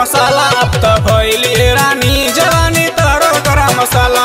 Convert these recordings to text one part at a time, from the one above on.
मसाला अब त भइली रानी जवानी तोहरो गरम मसाला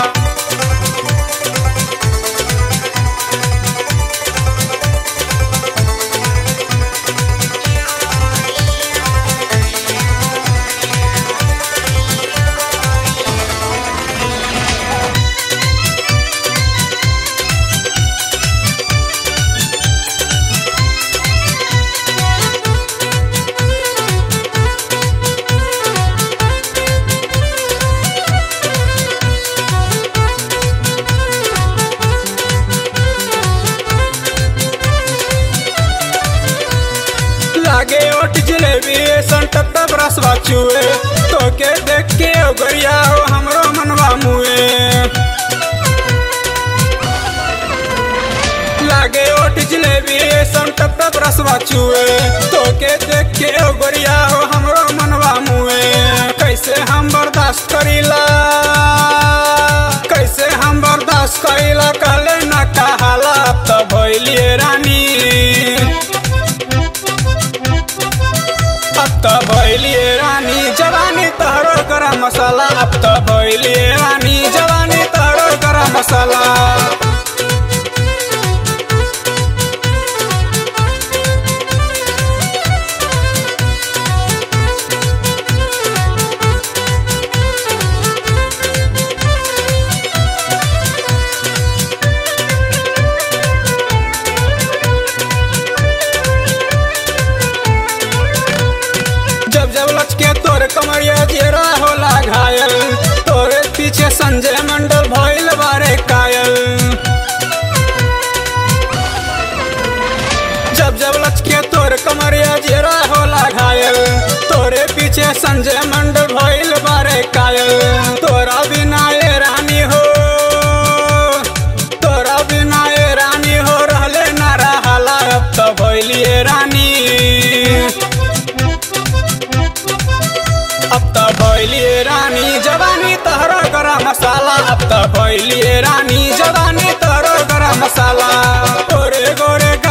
लागे ओट जलेबी संटत रसवा चुए तोके देख के ओगरिया हो हमरो मनवा मुए लागे ओट जलेबी संटत रसवा चुए तोके देख के ओगरिया हो हमरो मनवा मुए कैसे हम बर्दाश्त करीला कैसे हम बर्दाश्त करीला कहले न कहाला अब त भइलिए रानी अब त भइलिए रानी जवानी तहरो गरम मसाला अब त भइलिए रानी जवानी तहरो गरम मसाला जब जब लचके तोरे कमरिया जेरा होला घायल तोरे पीछे संजय मंडल भइल बारे कायल जब जब लचके तोरे कमरिया जेरा होला घायल तोरे पीछे संजय मंडल भइल बारे कायल तोरा बिना ये रानी हो तोरा बिना ये रानी हो रहले ना रहाला अब त भइलिए रानी अब त भइलिए रानी जवानी तहरो गरम मसाला अब त भइलिए रानी जवानी तहरो गरम मसाला गोरे गोरे